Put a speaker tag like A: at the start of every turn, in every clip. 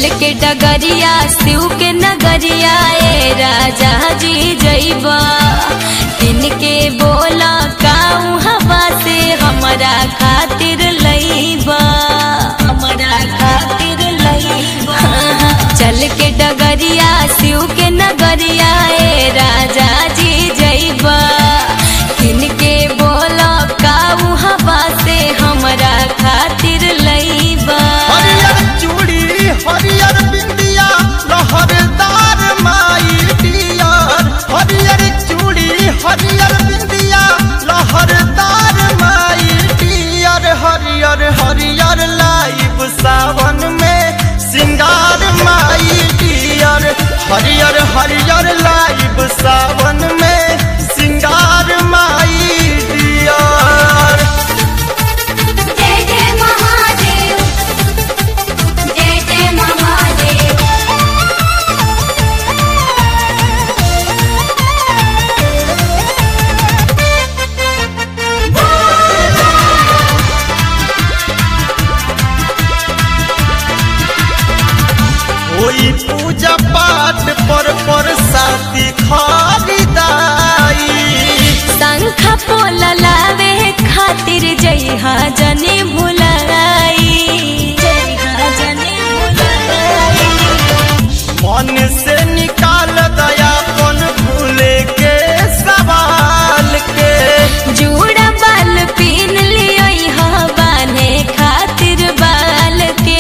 A: चल के डगरिया शिव के नगरिया ए राजा जी जइबा इनके बोला काऊ हवा से हमरा खातिर लइबा हमरा खातिर लइबा चल के डगरिया शिव के नगरिया ए राजा जी जइबा इनके बोला काऊ हवा से हमरा खातिर लइबा
B: हरियर चूड़ी हरियर बिंदिया लहरदार माई डियर हरियर चूड़ी हरियर बिंदिया लहरदार माई डियर हरियर हरियर लाइव सावन में सिंगार माई डियर हरियर हरियर लाइव सावन में सिंगार माई डियर
A: जय जय महादेव जय जय महादेव
B: होई पूजा पाठ पर पर साथी खरीदाई
A: शंख पोल लावे खातिर जइहा जने भुलाई जइहा जने भुलाई
B: मन से निकाल दयापन भूले के सवाल के
A: जूड़ा बाल पीन लियो यहाँ बाने खातिर बाल के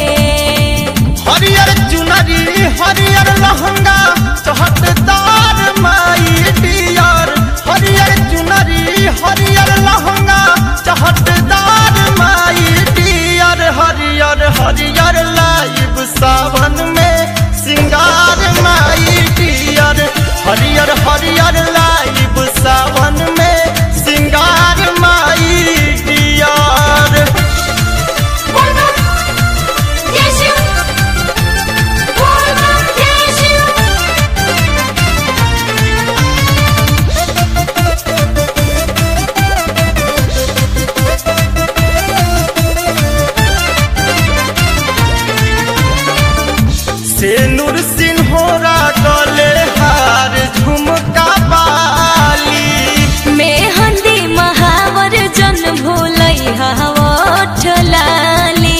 B: हरियर चुनरी हरियर लहंगा चहटदार माई डियर हरियर चुनरी हरियर लहंगा चहटदार माई डियर हरियर हरियर लाइव सावन में सिंगार माई डियर हरियर हरियर लाइव सावन में सिंगार माई डियर सेनुर सिन्होरा गले हार झुमका बाली
A: मेहंदी महावर जन भूलै हवठ लाली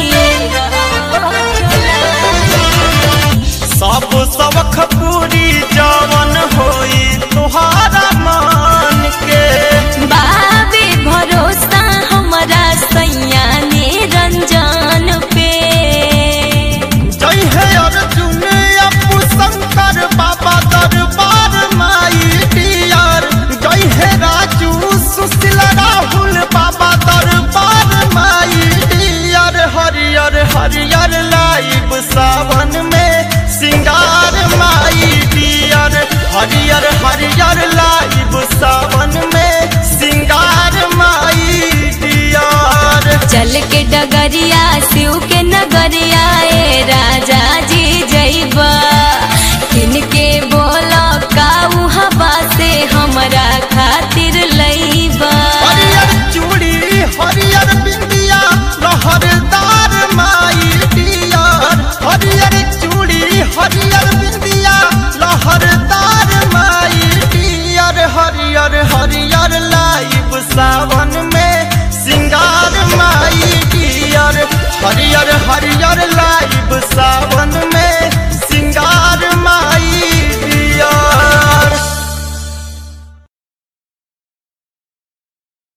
B: सब सबख पूरी जवन होई तुहारा मान के
A: बाबे भरोसा हमरा सैया निरंजन पे
B: जय है अर्जुन अपू शंकर बाबा दरबार माई डियर जय है राजू सुशील राहुल बाबा दरबार माई डियर हरियर हरियर लाइव सावन में सिंगार माई डियर हरियर हरियर लाइव सावन में सिंगार माई डियर
A: चल के डगरिया शिव के नगरिया ए राजा जी जइबा किनके बोला काऊ हवा से हमरा खातिर लइबा
B: हरियर चूड़ी हरियर बिंदिया लहरदार माई डियर हरियर चूड़ी हरियर बिंदिया लहरदार माई डियर हरियर हरियर लाइव सावन में सिंगार माई डियर हरियर हरियर लाइव सावन में